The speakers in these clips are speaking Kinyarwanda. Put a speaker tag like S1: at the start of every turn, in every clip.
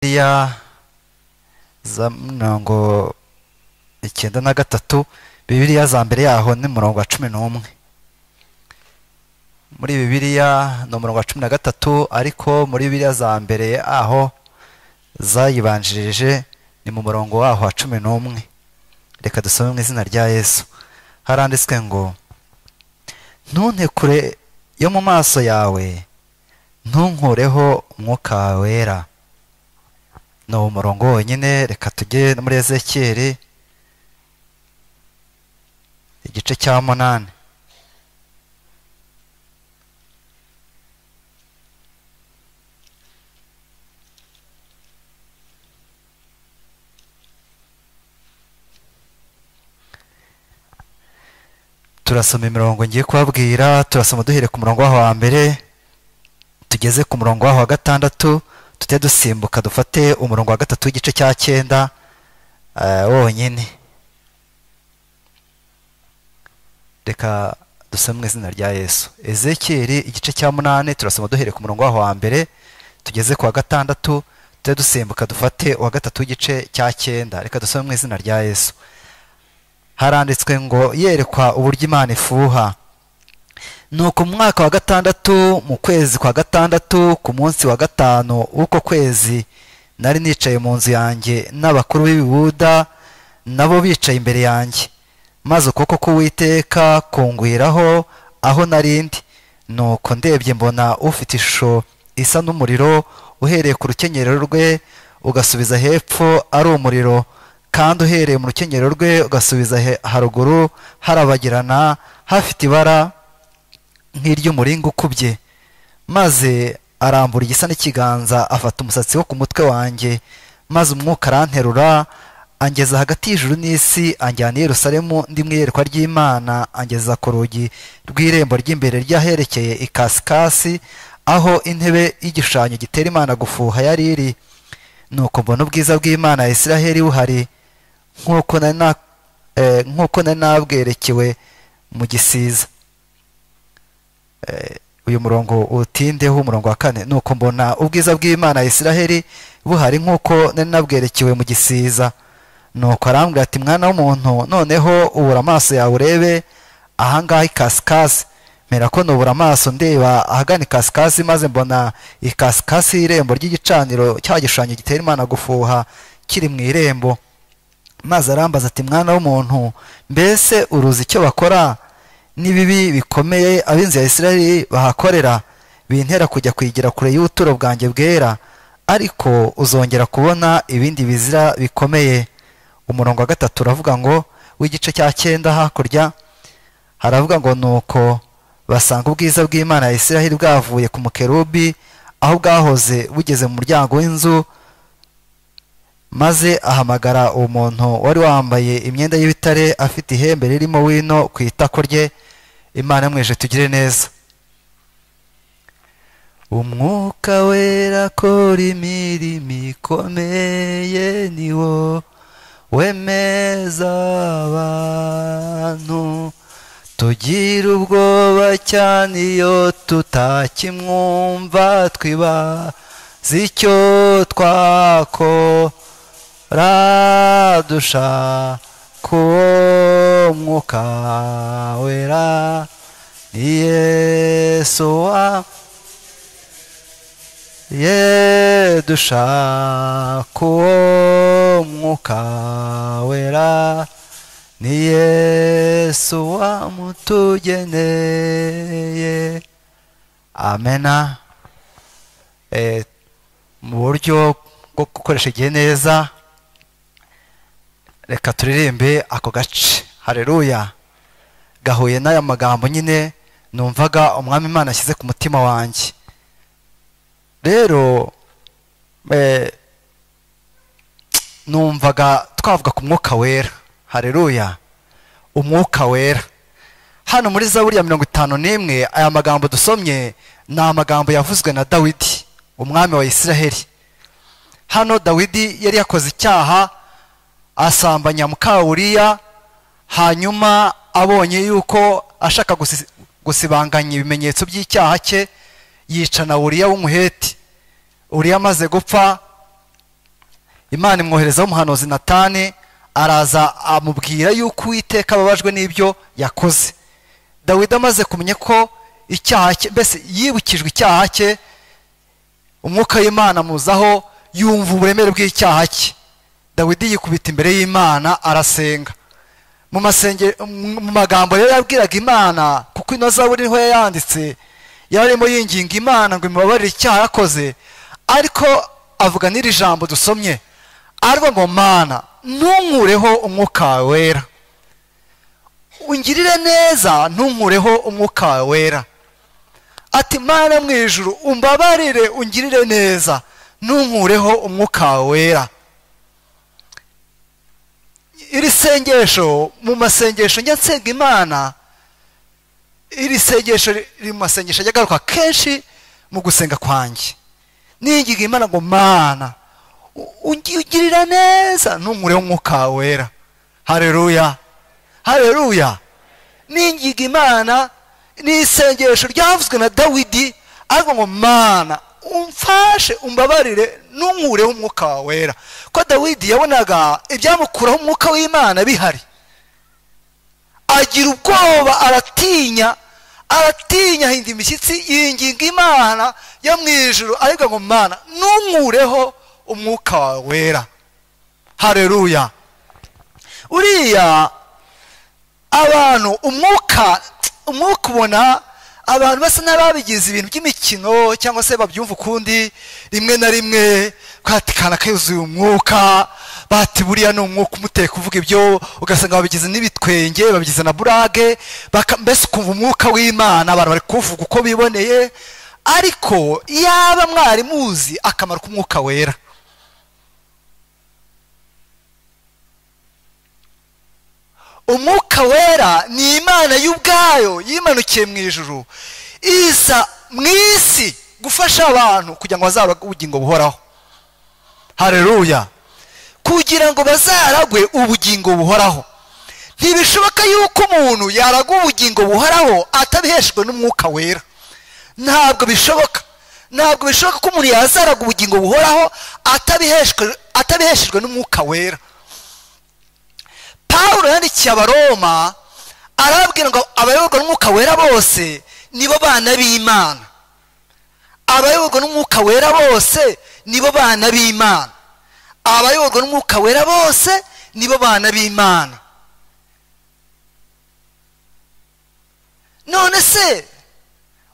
S1: biriya za mirongo icyenda na gatatu bibiriya za mbere yaho ni umurongo wa cumi n'umwe muri bibiriya ni umurongo wa cumi na gatatu ariko muri bibiriya za mbere aho zayibanjirije ni mu murongo waho wa cumi n'umwe reka dusome mu izina rya yesu haranditswe ngo ntunte kure yo mu maso yawe ntunkureho umwuka wera ni uwo murongo wonyine reka tujye muri ezekiyeri igice cya munani turasoma imirongo ngiye kubabwira turasoma duhere ku murongo waho wa mbere tugeze ku murongo waho wa gatandatu tujye dusimbuka dufate umurongo wa gatatu w'igice cya cyenda wonyine reka dusome mu izina rya yesu ezekiyeri igice cya munani turasoma duhere ku murongo waho wa mbere tugeze ku wa gatandatu tujye dusimbuka dufate uwa gatatu w'igice cya cyenda reka dusome mu izina rya yesu haranditswe ngo yerekwa uburyo imana ifuha nuko mu mwaka wa gatandatu mu kwezi kwa gatandatu ku munsi wa gatanu w'uko kwezi nari nicaye mu nzu yanjye n'abakuru b'ibibuda nabo bicaye imbere yanjye maze ukuboko k'uwiteka kungwiraho aho narindi nuko ndebye mbona ufite ishusho isa n'umuriro uhereye ku rukenyerero rwe ugasubiza hepfo ari umuriro kandi uhereye mu rukenyero rwe ugasubiza haruguru harabagirana hafite ibara nk'iry'umuringa ukubye maze arambura igisa n'ikiganza afata umusatsi wo ku mutwe wanjye maze umwuka aranterura angeza hagati y'ijuru n'isi anjyana i Yerusalemu ndi mu iyerekwa ry'imana angeza ku rugi rw'irembo ry'imbere ry'aherekeye ikasikasi aho intebe y'igishushanyo gitera imana gufuha yari iri nuko mbona ubwiza bw'imana ya Isiraheli buhari nk'uko nari nabwerekewe mu gisiza uyu murongo utindeho umurongo wa kane nuko mbona ubwiza bw'imana ya Isiraheli buhari nk'uko nari nabwerekewe mu gisiza nuko arambwira ati mwana w'umuntu noneho ubura amaso yawe urebe ahangaha ikasikasi mera ko nubura amaso ndeba ahagana ikasikasi maze mbona ikasikasi y'irembo ry'igicaniro cya gishushanyo gitera imana gufuha kiri mu irembo maze arambaza ati mwana w'umuntu mbese uruzi icyo bakora n'ibibi bikomeye ab'inzu ya Isiraheli bahakorera bintera kujya kwigira kure y'ubuturo bwanjye bwera ariko uzongera kubona ibindi bizira bikomeye umurongo wa gatatu uravuga ngo w'igice cya cyenda hakurya haravuga ngo nuko basanga ubwiza bw'imana ya Isiraheli bwavuye ku mukerubi aho bwahoze bugeze mu muryango w'inzu maze ahamagara uwo muntu wari wambaye imyenda y'ibitare afite ihembe ririmo wino ku itako rye imana mweje tugire neza umwuka wera akora imirimo ikomeye ni wo wemeza abantu tugira ubwoba cyane iyo tutakimwumva twibaza icyo twakora dushaka uwo mwuka wera ni yesu wa ye dushaka uwo mwuka wera ni yesu wamutugeneye amena mu buryo bwo gukoresha igihe neza reka turirimbe ako gace hareruya gahuye n'aya magambo nyine numvaga umwami imana ashyize ku mutima wanjye rero numvaga twavuga ku mwuka wera hareruya umwuka wera hano muri za buriya mirongo itanu n'imwe aya magambo dusomye ni amagambo yavuzwe na dawidi umwami wa isiraheli hano dawidi yari yakoze icyaha asambanya mukawuriya hanyuma abonye yuko ashaka gusibanganya ibimenyetso by'icyaha cye yica na uriya w'umuheti uriya amaze gupfa imana imwoherezaho umuhanuzi natani araza amubwira yuko uwiteka ababajwe n'ibyo yakoze dawidi amaze kumenya ko icyaha cye mbese yibukijwe icyaha cye umwuka w'imana amuzaho yumva uburemere bw'icyaha cye dawidi yikubita imbere y'imana arasenga mu mu magambo yari yabwiraga imana kuko ino zaburi niho yayanditse yarimo yinginga imana ngo imubabarire icyaha yakoze ariko avuga n'iri jambo dusomye ariko ngo mana ntunkureho umwuka wera ungirire neza ntunkureho umwuka wera ati mana mu ijuru umbabarire ungirire neza ntunkureho umwuka wera iri sengesho mu masengesho njya nsenga imana iri sengesho riri mu masengesho ajya agaruka kenshi mu gusenga kwanjye n'iyingiga imana ngo mana ugirira neza ntunkureho umwuka wera hareruya hareruya n'ingiga imana ni isengesho ryavuzwe na dawidi ariko ngo mana umfashe umbabarire ntunkureho umwuka wera ko dawidi yabonaga ibyamukuraho umwuka w'imana bihari agira ubwoba aratinya aratinya ahinda imishyitsi yinginga imana yo mu ijoro ariko ngo mana ntunkureho umwuka wera hareruya uriya abantu umwuka umwuka ubona abantu basa n'ababigize ibintu by'imikino cyangwa se babyumva ukundi rimwe na rimwe kwatikana kayuzuye umwuka bati buriya ni umwuka umuteka uvuga ibyo ugasanga babigize n'ibitwenge babigize na burage mbese ukumva umwuka w'imana abantu bari kuwuvuga uko biboneye ariko yaba mwari muzi akamaro k'umwuka wera umwuka wera ni imana y'ubwayo yimanukiye mu ijuru iza mu isi gufasha abantu kugira ngo bazabage ubugingo buhoraho hareruya kugira ngo bazaragwe ubugingo buhoraho ntibishoboka yuko umuntu yaragwa ubugingo buhoraho atabiheshejwe n'umwuka wera ntabwo bishoboka ntabwo bishoboka ko umuntu yazaraga ubugingo buhoraho atabiheshejwe n'umwuka wera paul yandikiye abaroma arabwira ngo abayoborwa n'umwuka wera bose nibo bana b'imana abayoborwa n'umwuka wera bose nibo bana b'imana abayoborwa n'umwuka wera bose nibo bana b'imana none se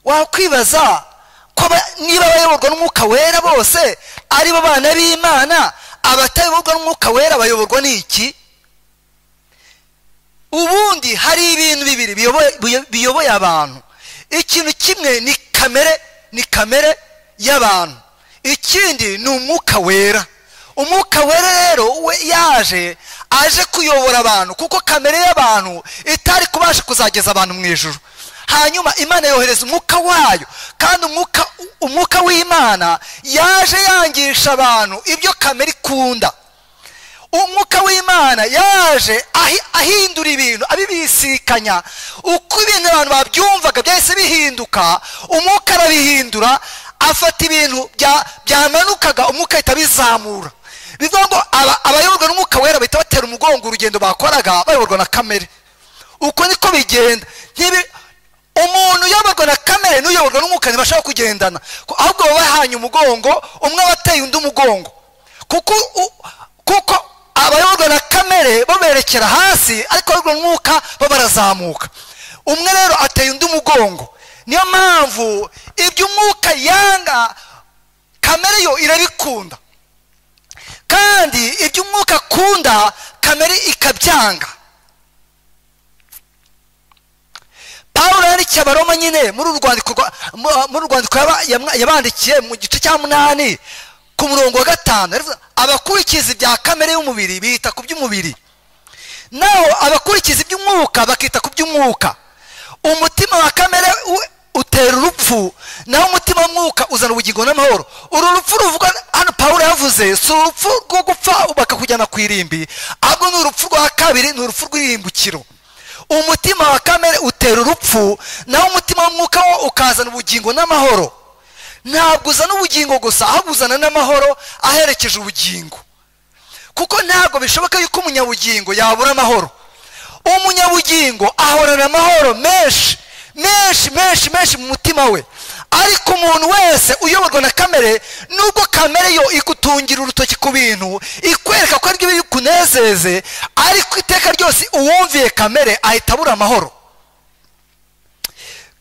S1: wakwibaza ko niba abayoborwa n'umwuka wera bose aribo bana b'imana abatayoborwa n'umwuka wera bayoborwa n'iki ubundi hari ibintu bibiri biyoboye abantu ikintu kimwe ni kamere ni kamere y'abantu ikindi ni umwuka wera umwuka wera rero we yaje aje kuyobora abantu kuko kamere y'abantu itari kubasha kuzageza abantu mu ijoro hanyuma imana yohereza umwuka wayo kandi umwuka w'imana yaje yangisha abantu ibyo kamere ikunda umwuka w'imana yaje ahindura ibintu abibisikanya uko ibintu abantu babyumvaga byahise bihinduka umwuka arabihindura afata ibintu byamanukaga umwuka ahita abizamura bivuga ngo abayoborwa n'umwuka wera bahita batera umugongo urugendo bakoraga bayoborwa na kamere uko niko bigenda umuntu uyoborwa na kamere n'uyoborwa n'umwuka ntibashaka kugendana ahubwo baba bahanye umugongo umwe wateye undi umugongo kuko abayoborwa na kamere baberekera hasi ariko abayoborwa umwuka bo barazamuka umwe rero ateye undi umugongo niyo mpamvu ibyo umwuka yanga kamere yo irabikunda kandi ibyo umwuka akunda kamere ikabyanga paul yandikiye abaroma nyine muri uru rwandiko yabandikiye mu gice cya munani ku murongo wa gatanu abakurikiza ibya kamere y'umubiri bita ku by'umubiri naho abakurikiza iby'umwuka bakita ku by'umwuka umutima wa kamere utera urupfu naho umutima w'umwuka uzana ubugingo n'amahoro uru rupfu ruvugwa hano paul yavuze si urupfu rwo gupfa bakakujyana ku irimbi ahubwo ni urupfu rwa kabiri ni urupfu rw'irimbukiro umutima wa kamere utera urupfu naho umutima w'umwuka wo ukazana ubugingo n'amahoro ntabwo uzana ubugingo gusa ahubwo uzana n'amahoro aherekeje ubugingo kuko ntabwo bishoboka yuko umunyabugingo yabura amahoro umunyabugingo ahorana amahoro menshi menshi menshi menshi mu mutima we ariko umuntu wese uyoborwa na kamere nubwo kamere yo igutungira urutoki ku bintu ikwereka ko aribyo biri kunezeze ariko iteka ryose uwumviye kamere ahita abura amahoro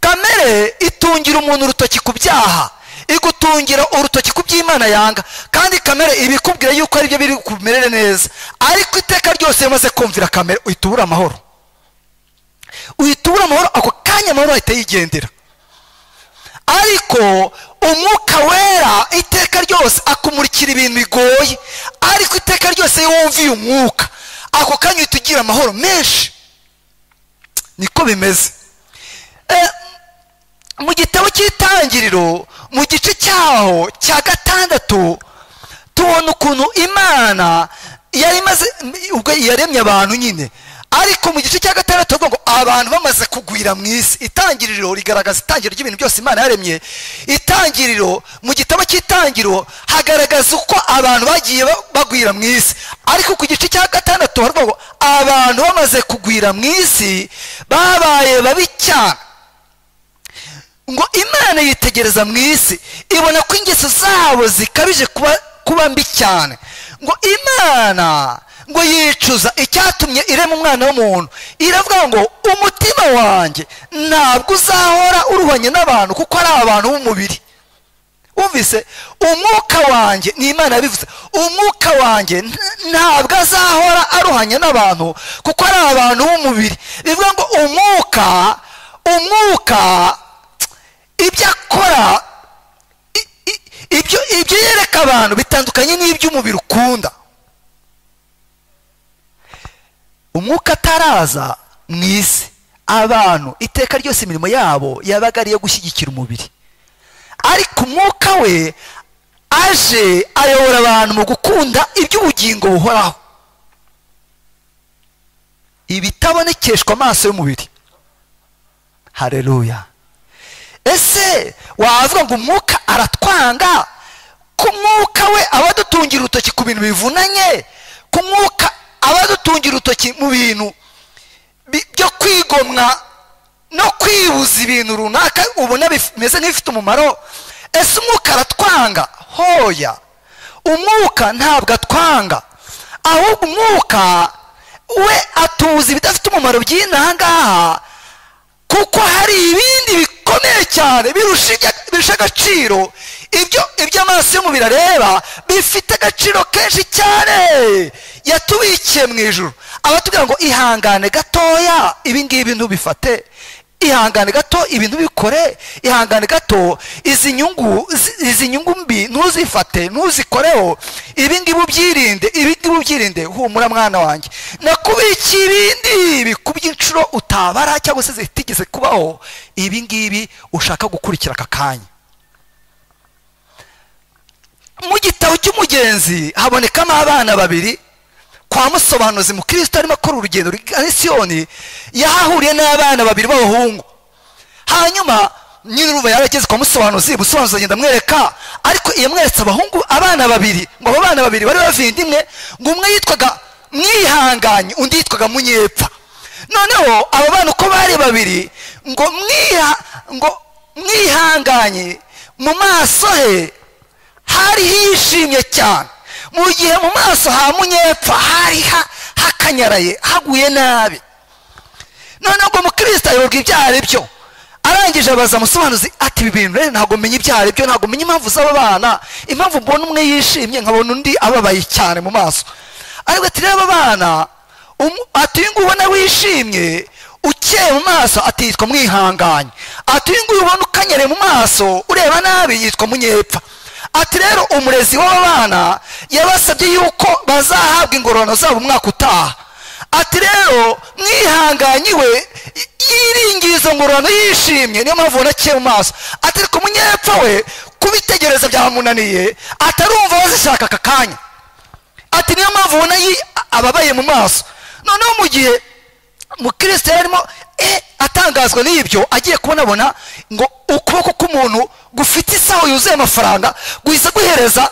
S1: kamere itungira umuntu urutoki ku byaha igutungira urutoki ku by'imana yanga kandi kamere iba ikubwira yuko aribyo biri kumerere neza ariko iteka ryose yamaze kumvira kamere uhita ubura amahoro uhita ubura amahoro ako kanya amahoro ahita yigendera ariko umwuka wera iteka ryose akumurikira ibintu bigoye ariko iteka ryose iyo wumviye umwuka ako kanya uhita ugira amahoro menshi niko bimeze mu gitabo cy'itangiriro mu gice cyaho cya gatandatu tubona ukuntu imana yari imaze ubwo yaremye abantu nyine ariko mu gice cya gatandatu ngo abantu bamaze kugwira mu isi itangiriro rigaragaza itangiriro ry'ibintu byose imana yaremye itangiriro mu gitabo cy'itangiriro hagaragaza uko abantu bagiye bagwira mu isi ariko ku gice cya gatandatu haravuga ngo abantu bamaze kugwira mu isi babaye babi cyane ngo imana yitegereza mu isi ibona ko ingeso zabo zikabije kuba mbi cyane ngo imana ngo yicuza icyatumye irema umwana w'umuntu iravuga ngo umutima wanjye ntabwo uzahora uruhanya n'abantu kuko ari abantu b'umubiri wumvise umwuka wanjye ni imana yabivuze umwuka wanjye ntabwo azahora aruhanya n'abantu kuko ari abantu b'umubiri bivuga ngo umwuka umwuka ibyo akora ibyo yereka abantu bitandukanye n'iby'umubiri ukunda umwuka ataraza mu isi abantu iteka ryose imirimo yabo yabaga ari iyo gushyigikira umubiri ariko umwuka we aje ayobora abantu mu gukunda iby'ubugingo buhoraho ibitabonekeshwa amaso y'umubiri hareruya ese wavuga ngo umwuka aratwanga ko umwuka we aba adutungira urutoki ku bintu bivunanye ko umwuka abadutungira urutoki mu bintu byo kwigomwa no kwibuza ibintu runaka ubona bimeze nk'ibifite umumaro ese umwuka aratwanga hoya umwuka ntabwo atwanga ahubwo umwuka we atuza ibidafite umumaro by'inaha ngaha kuko hari ibindi bikomeye cyane birusha agaciro ibyo ibyo amaso y'umubiri areba bifite agaciro kenshi cyane yatubikiye mu ijoro abatubwira ngo ihangane gatoya ibingibi ntubifate ihangane gato ibintu bikore ihangane gato izi nyungu izi nyungu mbi ntuzifate ntuzikoreho ibingibi ubyirinde ibingibi ubyirinde humura mwana wanjye nakubikiye ibindi bikubye inshuro utabara cyangwa se zitigeze kubaho ibingibi ushaka gukurikira aka kanya mu gitabo cy'umugenzi habonekamo abana babiri kwa musobanuzi mukristo arimo akora urugendo rwa siyoni yahahuriye n'abana babiri b'abahungu hanyuma nyine urumva yarageze kwa musobanuzi musobanuzi agenda amwereka ariko yamweretse abahungu abana babiri ngo abo bana babiri bari bavindimwe ngo umwe yitwaga mwihanganye undi yitwaga munyepfa noneho abo bana uko bari babiri ngo ngo mwihanganye mu maso he hari hishimye cyane mu gihe mu maso ha munyepfa hari hakanyaraye haguye nabi noneho ngo umukristo ayoborwa ibyaha ari byo arangije abaza musobanuzi ati ibi bintu rero ntabwo menya ibyaha ari byo ntabwo menya impamvu z'aba bana impamvu mbona umwe yishimye nkabona undi ababaye cyane mu maso ariko ati rero aba bana ati uyu nguyu ubona wishimye ukeye mu maso ati yitwa mwihanganye ati uyu nguyu ubona ukanyereye mu maso ureba nabi yitwa munyepfa ati rero umurezi w'abana yabasabye yuko bazahabwa ingororano zabo umwaka utaha ati rero mwihanganye we yiringiye izo ngororano yishimye niyo mpamvu ubona mu maso ati ariko munyepfa we kubitegereza byamunaniye atarumva bazishaka aka kanya ati niyo mpamvu ubona ababaye mu maso noneho mu gihe mukristo yarimo atangazwa n'ibyo agiye kubonabona ngo ukuboko k'umuntu gufite isaho yuzuye amafaranga guhita guhereza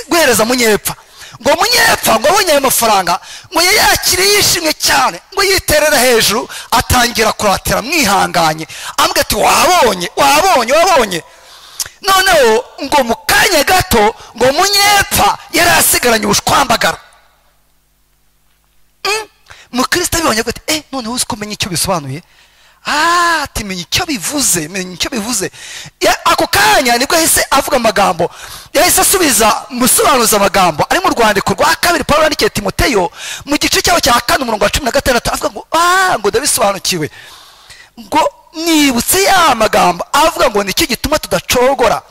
S1: guhereza munyepfa ngo munyepfa ngo abonye ayo mafaranga ngo yayakire yishimye cyane ngo yiterere hejuru atangira kuratira mwihanganye ambwira ati wabonye wabonye wabonye noneho ngo mu kanya gato ngo munyepfa yari asigaranye ubushwambagara mukirisita abibonye avuga ati noneho uzi ko umenya icyo bisobanuye ati menya icyo bivuze menya icyo bivuze ako kanya nibwo yahise avuga amagambo yahise asubiza musobanuza amagambo ari mu rwandiko rwa kabiri paul yandikiye timoteyo mu gice cyaho cya kane umurongo wa cumi na gatandatu avuga ngo aaa ngo ndabisobanukiwe ngo nibutse ya magambo avuga ngo nicyo gituma tudacogora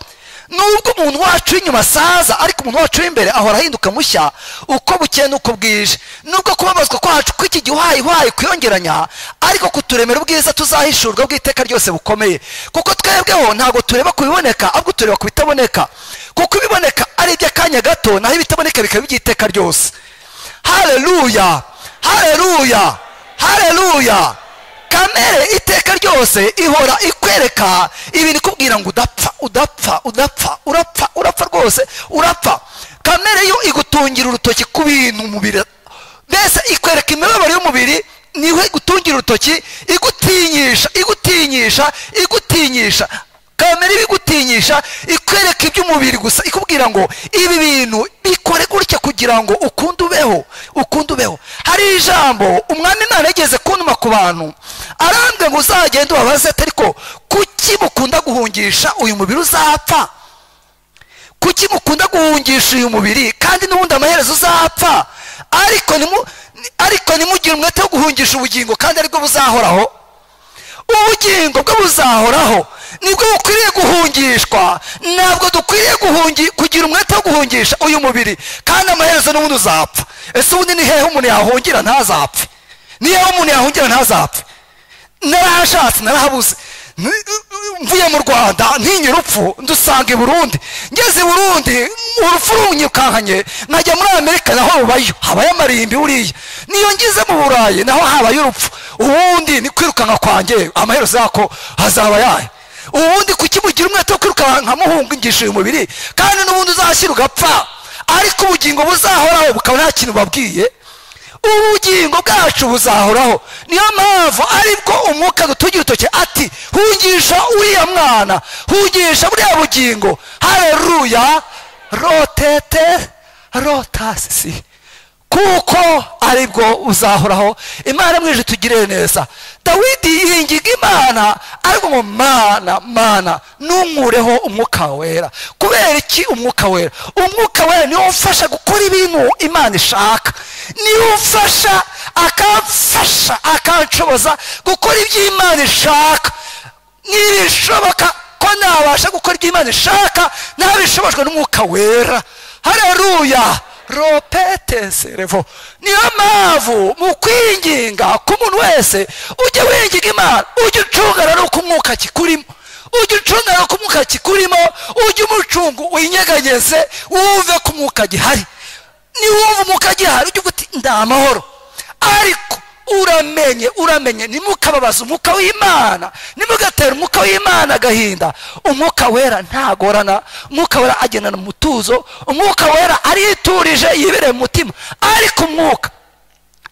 S1: nubwo umuntu wacu w'inyuma asaza ariko umuntu wacu w'imbere ahora ahinduka mushya uko bukeye n'uko bwije nubwo kubabazwa kwacu kw'iki gihwayihwayi kwiyongeranya ariko kuturemera ubwiza tuzahishurwa bw'iteka ryose bukomeye kuko twebweho ntabwo tureba ku biboneka ahubwo tureba ku bitaboneka kuko ibiboneka ari iby'akanya gato naho ibitaboneka bikaba iby'iteka ryose hareruya hareruya hareruya kamere iteka ryose ihora ikwereka ibintu ikubwira ngo udapfa udapfa udapfa urapfa urapfa rwose urapfa kamere yo igutungira urutoki ku bintu umubiri mbese ikwereka imibabaro y'umubiri niho igutungira urutoki igutinyisha igutinyisha igutinyisha kamere ibigutinyisha ikwereka iby'umubiri gusa ikubwira ngo ibi bintu bikore gutya kugira ngo ukunde ubeho ukunde ubeho hari ijambo umwami imana yageze kuntuma ku bantu arambwe ngo uzagende ubabaze ariko kuki mukunda guhungisha uyu mubiri uzapfa kuki mukunda guhungisha uyu mubiri kandi n'ubundi amaherezo uzapfa ariko nimugire umwete wo guhungisha ubugingo kandi aribwo buzahoraho ubugingo bwo buzahoraho nibwo bukwiriye guhungishwa ntabwo dukwiriye kugira umwete wo guhungisha uyu mubiri kandi amaherezo n'ubundi uzapfa ese ubundi ni hehe umuntu yahungira ntazapfe ni hehe umuntu yahungira ntazapfe narahashatse narahabuze mvuye mu rwanda ntinye urupfu ndusanga i burundi ngeze i burundi urupfu runyirukankanye nkajya muri amerika naho rubayo habayo amarimbi buriya niyo ngize mu burayi naho habaye urupfu ubundi ni kwirukanka kwanjye amaherezo yako hazaba yayo ubundi kuki mugira umwete wo kwirukanka muhungisha uyu mubiri kandi n'ubundi uzashyira ugapfa ariko ubugingo buzahoraho bukaba nta kintu babwiye ubugingo bwacu buzahoraho niyo mpamvu aribwo umwuka dutugira urutoki ati hungisha uriya mwana hungisha buriya bugingo hareruya rotete rotasi kuko aribwo uzahoraho imana mwije tugire neza dawidi yingiga imana ariko ngo mana mana ntunkureho umwuka wera kubera iki umwuka wera umwuka wera niwo umfasha gukora ibintu imana ishaka niwo umfasha akamfasha akanshoboza gukora ibyo imana ishaka ntibishoboka ko nabasha gukora ibyo imana ishaka ntabishobojwe n'umwuka wera hareruya ropetese revo niyo mpamvu mu kwinginga k'umuntu wese ujye winginga imana ujye ucunga rero uko umwuka kikurimo ujye ucunga rero uko umwuka kikurimo ujye umucunga winyeganyeze wumve ko umwuka gihari niwumva umwuka gihari ujye uguti ndi amahoro ariko uramenye uramenye nimukababaza umwuka w'imana nimugatera umwuka w'imana agahinda umwuka wera ntagorana umwuka wera agendana umutuzo umwuka wera ariturije yibereye mu mutima ariko umwuka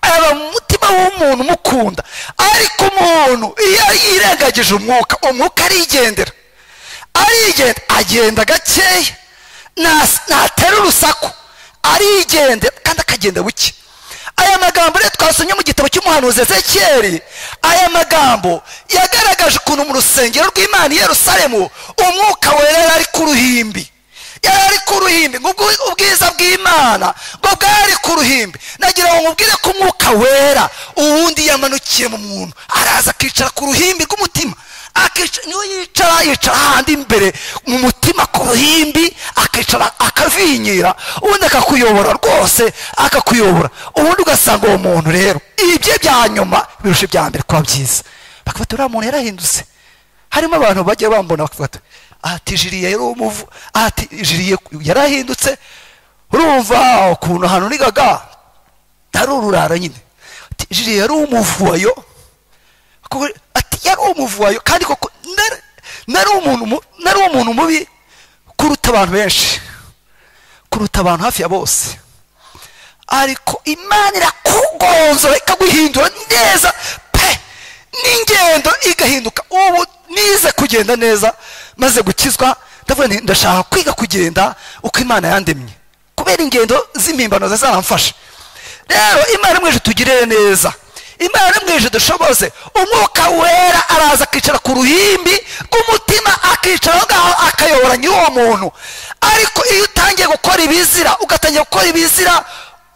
S1: aba mu mutima w'umuntu umukunda ariko umuntu iyo yirengagije umwuka umwuka arigendera arigenda agenda gakeya ntatera urusaku arigendera kandi akagenda buke aya magambo rero twasomye mu gitabo cy'umuhanuzi ezekiyeri aya magambo yagaragaje ukuntu mu rusengero rw'imana i Yerusalemu umwuka wera yari ari ku ruhimbi yari ari ku ruhimbi ubwiza bw'imana ngo bwari ku ruhimbi nagira ngo mubwire ko umwuka wera uwundi yamanukiye mu muntu araza akicara ku ruhimbi rw'umutima niyo yicara yicara ahandi imbere mu mutima ku ruhimbi akicara akavinyira ubundi akakuyobora rwose akakuyobora ubundi ugasanga uwo muntu rero ibye bya nyuma birusha ibya mbere kuba byiza bakabata uriya muntu yarahindutse harimo abantu bagiye bambona bakabata ati jiriye yari umuvu ati jiriye yarahindutse urumva ukuntu ahantu nigaga ari ururara nyine jiriye yari umuvuwayo ati yari umuvuwayo kandi koko nari umuntu mubi kuruta abantu benshi kuruta abantu hafi ya bose ariko imana irakugonzora ikaguhindura neza pe n'ingendo igahinduka ubu nize kugenda neza maze gukizwa ndavuga nti ndashaka kwiga kugenda uko imana yandemye kubera ingendo z'impimbano zizamfasha rero imana mweje tugirire neza imana mweje dushoboze umwuka wera araza akicara ku ruhimbi rw'umutima akicara aho ngaho akayobora ny'uwo muntu ariko iyo utangiye gukora ibizira ugatangira gukora ibizira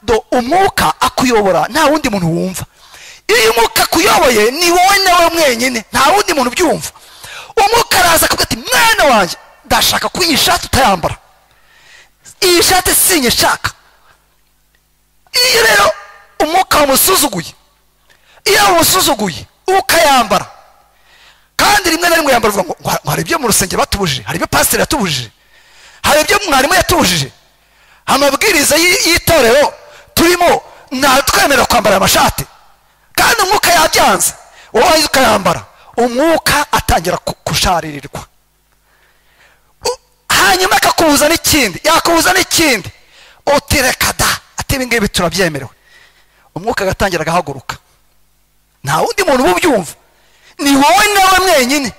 S1: do umwuka akuyobora nta wundi muntu wumva iyo umwuka akuyoboye ni wowe nawe mwenyine nta wundi muntu ubyumva umwuka araza akavuga ati mwana wanjye ndashaka ko iyi shati utayambara iyi shati sinyishaka iyo rero umwuka wamusuzuguye iyo wamusuzuguye ukayambara kandi rimwe na rimwe yambara uvuga ngo ngo hari ibyo mu rusengero batubujije hari ibyo pasiteri yatubujije hari ibyo mwarimu yatubujije amabwiriza y'i- y'itorero turimo ntatwemerera kwambara amashati kandi umwuka yabyanze wowe ukayambara umwuka atangira ku- kusharirirwa U- hanyuma akakubuza n'ikindi yakubuza n'ikindi utereka da ati ibi ngibi turabyemerewe umwuka agatangira agahaguruka nta wundi muntu uba ubyumva ni wowe nawe mwenyine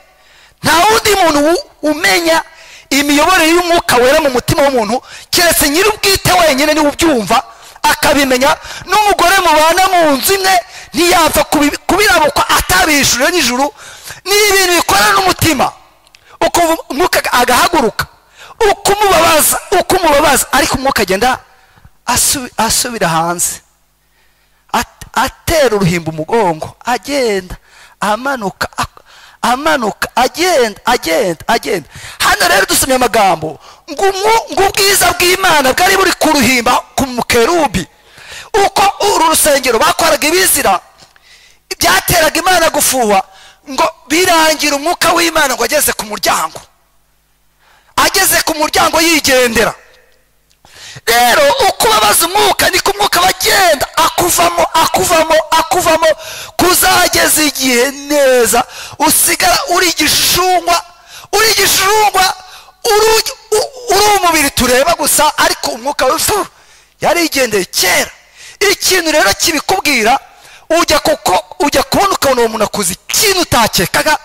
S1: nta wundi muntu u- umenya imiyoborere y'umwuka wera mu mutima w'umuntu keretse nyir'ubwite wenyine niwe ubyumva akabimenya n'umugore mubana mu nzu imwe ntiyapfa kubi- kubirabukwa atabishuriwe n'ijuru ni ibintu bikorana n'umutima ukumva umwuka agahaguruka ukumubabaza ukumubabaza ariko umwuka agenda asu- asubira hanze at- atera uruhimba umugongo agenda amanuka ak- amanuka agenda agenda agenda hano rero dusomye amagambo ngo umwu- ngo ubwiza bw'imana bwari buri ku ruhimba ku mukerubi uko uru rusengero bakoraga ibizira byateraga imana gufuha ngo birangira umwuka w'imana ngo ageze ku muryango ageze ku muryango yigendera rero uko ubabaza umwuka niko umwuka aba agenda akuvamo akuvamo akuvamo kuzageza igihe neza usigara uri igishungwa uri igishungwa uri u- uri umubiri tureba gusa ariko umwuka we fu, yarigendeye kera ikintu rero kibikubwira ujya kuko ujya kubona ukabona uwo muntu akoze ikintu utakekaga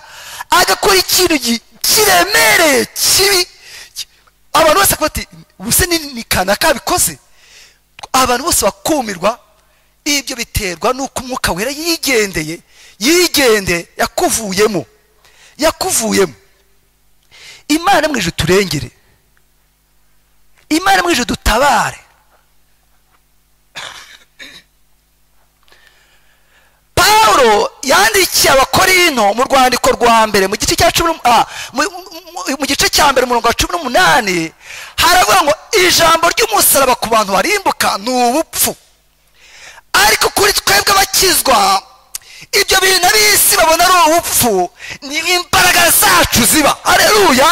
S1: agakora ikintu gi- kiremereye kibi ki- abantu bose bakaba bati ubuse ni ni kanaka abikoze abantu bose bakumirwa ibyo biterwa n'uko umwuka wera yigendeye yigendeye yakuvuyemo yakuvuyemo imana mu ijuru turengere imana mu ijuru dutabare pawulo yandikiye abakorino mu rwandiko rwa mbere mu gice cya cumi n'um- ah, mu- mu- mu gice cya mbere umurongo wa cumi n'umunani haravuga ngo ijambo ry'umusaraba ku bantu barimbuka ni ubupfu ariko kuri twebwe abakizwa ibyo bintu ab'isi babona ari ubupfu ni imbaraga zacu ziba hareruya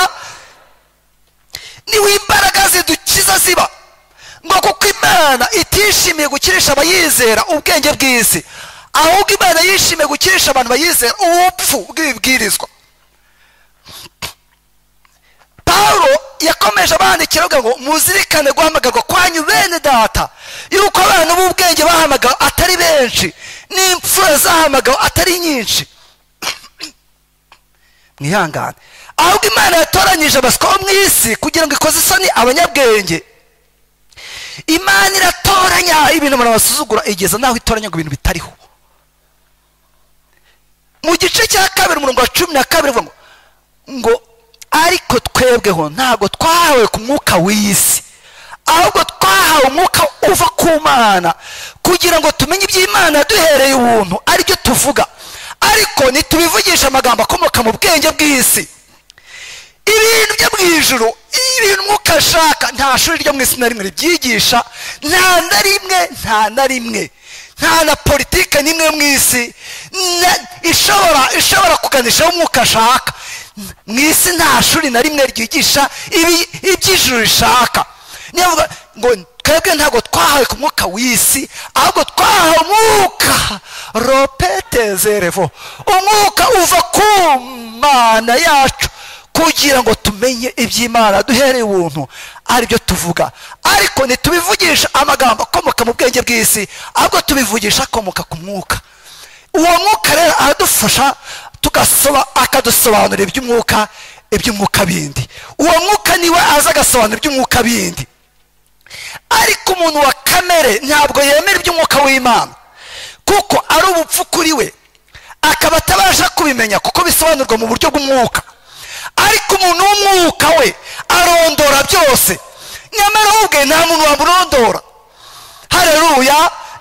S1: niho imbaraga zidukiza ziba ngo kuko imana itishimiye gukirisha abayizera ubwenge bw'isi ahubwo imana yishimiye gukirisha abantu bayizera ubupfu bw'ibibwirizwa pawulo yakomeje abandikira avuga ngo muzirikane guhamagarwa kwanyu bene data yuko abana b'ubwenge bahamagawe atari benshi n'imfura zahamagawe atari nyinshi mwihangane ahubwo imana yatoranyije abaswa bo mu isi kugira ngo ikoze isoni abanyabwenge imana iratoranya ibintu abantu basuzugura igeza naho itoranya ngo ibintu bitariho mu gice cya kabiri umurongo wa cumi na kabiri uvuga ngo ngo ariko twebweho ntabwo twahawe ku mwuka w'isi ahubwo twahawe umwuka uva ku mana kugira ngo tumenye iby'imana yaduhereye ubuntu aribyo tuvuga ariko ntitubivugisha amagambo akomoka mu bwenge bw'isi ibintu byo mu ijuru ibintu umwuka ashaka nta shuri ryo mu isi na rimwe ribyigisha nta na rimwe nta na rimwe nta na politike n'imwe yo mu isi na- ishobora ishobora kuganisha aho umwuka ashaka mu isi nta shuri na rimwe ryigisha ibi- iby'ijuru rishaka niyo mvuga ngo twebwe ntabwo twahawe ku mwuka w'isi ahubwo twahawe umwuka ropete zerevo umwuka uva ku mana yacu kugira ngo tumenye iby'imana duhereye ubuntu aribyo tuvuga ariko ntitubivugisha amagambo akomoka mu bwenge bw'isi ahubwo tubivugisha akomoka ku mwuka uwo mwuka rero aradufasha tugasoba akadusobanurira iby'umwuka iby'umwuka bindi uwo mwuka niwe aza agasobanura iby'umwuka bindi ariko umuntu wa kamere ntabwo yemera iby'umwuka w'imana kuko ari ubupfu kuri we akaba atabasha kubimenya kuko bisobanurwa mu buryo bw'umwuka ariko umuntu w'umwuka we arondora byose nyamara ubwe nta muntu wamurondora hareruya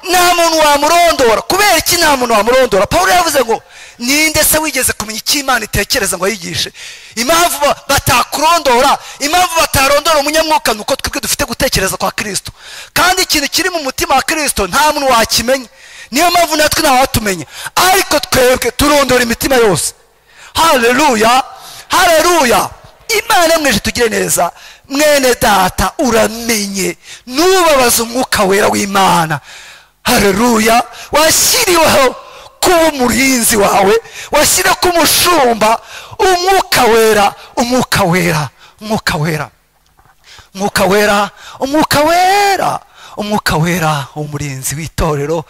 S1: nta muntu wamurondora kubera iki nta muntu wamurondora paul yavuze ngo ninde se wigeze kumenya icyo imana itekereza ngo ayigishe impamvu batakurondora impamvu batarondora umunyamwuka ni uko twebwe dufite gutekereza kwa kirisito kandi ikintu kiri mu mutima wa kirisito nta muntu wakimenya niyo mpamvu natwe ntawatumenya ariko twebwe turondora imitima yose hareruya hareruya imana mweje tugire neza mwene data uramenye ntubabaze umwuka wera w'imana hareruya washyiriweho kuba umurinzi wawe washyira ko umushumba umwuka wera umwuka wera umwuka wera umwuka wera umwuka wera umwuka wera umurinzi w'itorero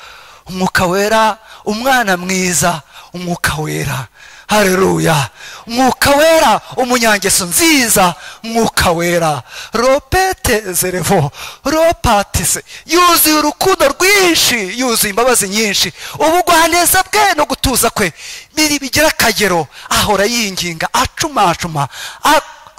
S1: umwuka wera umwana mwiza umwuka wera hareruya umwuka wera umunyangeso nziza umwuka wera ropete zerevo ropatise yuzuye urukundo rwinshi yuzuye imbabazi nyinshi ubugwaneza bwe no gutuza kwe biri bigira akagero ahora yinginga acumacuma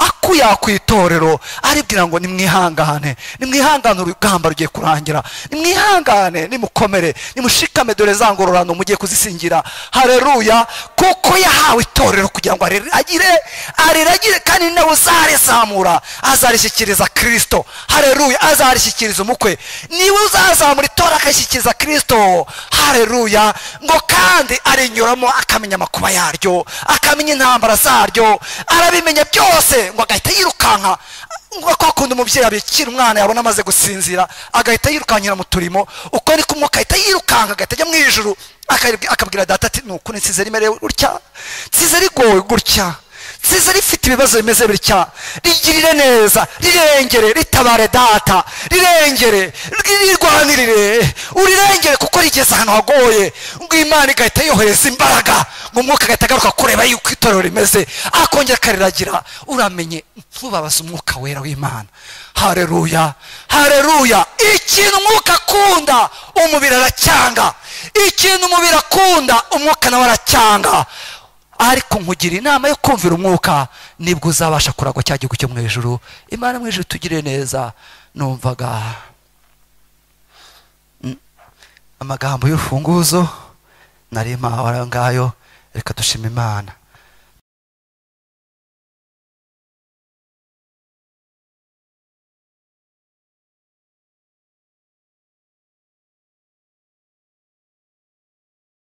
S1: akuya ku itorero aribwira ngo nimwihangane nimwihangane urugamba rugiye kurangira nimwihangane nimukomere nimushikame dore za ngororano mugiye kuzisingira hareruya kuko yahawe itorero kugira ngo ariragire ariragire kandi nawe uzarizamura azarishyikiriza kirisito hareruya azarishyikiriza umukwe niwe uzazamura itorero akarishyikiriza kirisito hareruya ngo kandi arinyuramo akamenya amakuba yaryo akamenya intambara zaryo arabimenya byose ngo agahita yirukanka ngo kwakunda umubyeyi abikira umwana yabona amaze gusinzira agahita yirukankira mu turimo uko ni kumwe agahita yirukanka agahita ajya mu ijuru akabwira data ati nuku nsize rimerewe gutya nsize rigowe gutya nsize rifite ibibazo bimeze bitya rigirire neza rirengere ritabare data rirengere rirwanirire urirengere kuko rigeze ahantu hagoye ngo imana igahita yohereza imbaraga ngo umwuka agahita agaruka kureba yuko itorero rimeze akongera akariragira uramenye ntubabaze umwuka wera w'imana hareruya hareruya ikintu umwuka akunda umubiri aracyanga ikintu umubiri akunda umwuka nawe aracyanga ariko nkugira inama yo kumvira umwuka nibwo uzabasha kuragwa cya gihugu cyo mu ijoro imana mu ijoro tugire neza numvaga amagambo y'urufunguzo nari mpawe ngayo reka dushima imana